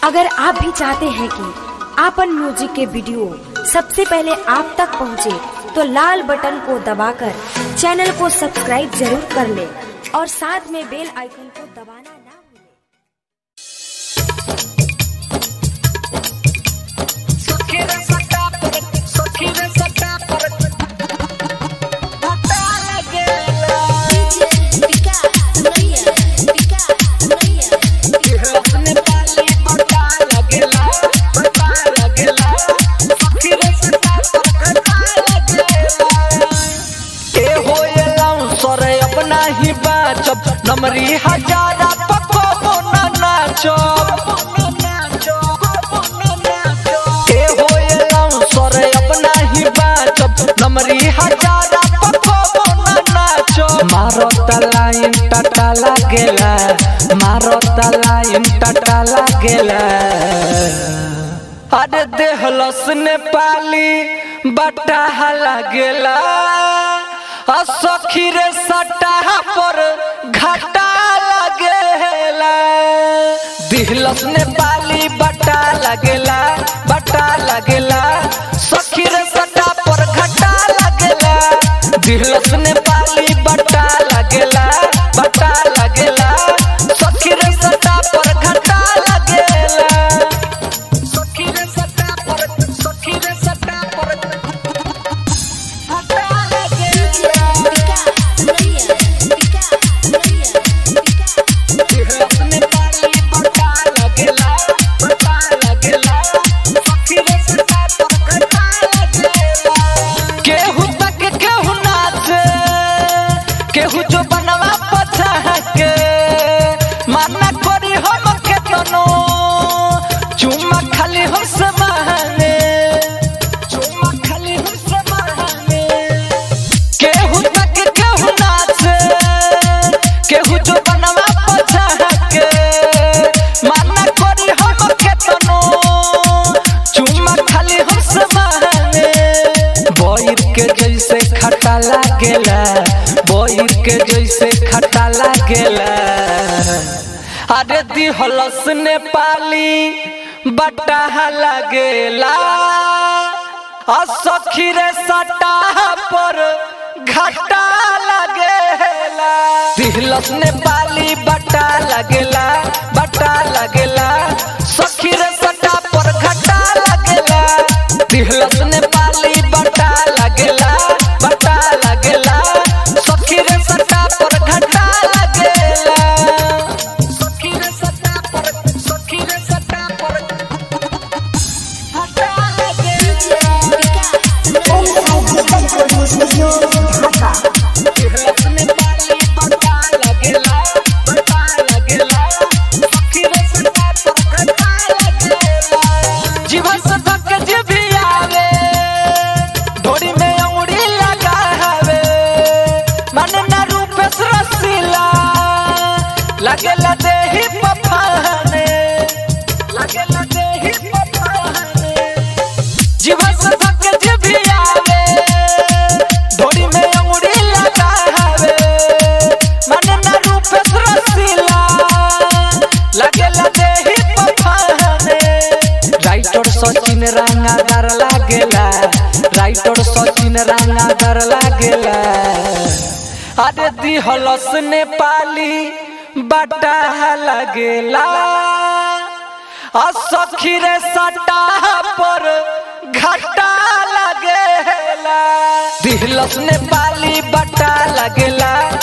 अगर आप भी चाहते हैं कि आपन म्यूजिक के वीडियो सबसे पहले आप तक पहुंचे, तो लाल बटन को दबाकर चैनल को सब्सक्राइब जरूर कर ले और साथ में बेल आइकन को दबाना ना भूलें। सखीरे सटा पर सखीरे सटा पर भटा लगेला अपने पाली भटा लगेला भटा लगेला सखीरे सटा पर भटा लगेला ए होयलाऊ सरे अपना ही बाचब नमरी हजारा पको ना नाचब ए होयलाऊ सरे अपना ही बाचब नमरी हजारा पको ना नाचब मारो तलाइन टटा लागेला मारो तलाइन टटा लागेला अरे देहलस नेपाली बटा लागेला आ सखी रे सटा पर घाटा लागेला दिहलस नेपाली बटा लागेला बटा लागेला सखी रे सटा पर घाटा लागेला दिहलस नेपाली बटा लागेला बटा लागेला सखी रे सटा पर घाटा लागेला सखी रे सटा पर सखी रे सटा पर घाटा लागेला अपने पाली बटा लगेला बटा लगेला सखी रे सटा पर घाटा लगेला केहू तक केहू नाचे केहू जो बनवा पछा के माना करी हम के तनो चुम्मा खाली हम से मांगे चुम्मा खाली हम से मांगे केहू तक केहू नाचे केहू जो बनवा पछा के माना करी हम के तनो चुम्मा खाली हम से मांगे बोइर के जैसे खटा लागेला बोइर के जैसे खटा लागेला अरे दिहलस नेपाली बटा लागेला आ सखी रे सटा पर घाटा लागेला दिहलस नेपाली बटा लागेला बटा लागेला सखी रे सटा पर घाटा लागेला दिहलस नेपाली बटा लागेला बटा लागेला सखी रे सटा पर घाटा लागेला सखी रे सटा पर सखी रे सटा पर घाटा लागेला अपने पाली बटा लगेला बटा लगेला सखी रे सटा पर घाटा लगेला जीवन से थक जीवी आवे ढोरी में अंगुरी लगावे मन न रूप रसीला लगेला देही पफाने लगेला देही पफाने जीवन से थक जीवी आवे ढोरी में अंगुरी लगावे मन न रूप रसीला लगेला देही पफाने राइटर सचिन रंगादार लागेला राइटर सचिन रंगादार लागेला अरे दिहलस नेपाली बटा लागेला आ सखी रे सटा पर घाटा लागेला दिहलस नेपाली बटा लागेला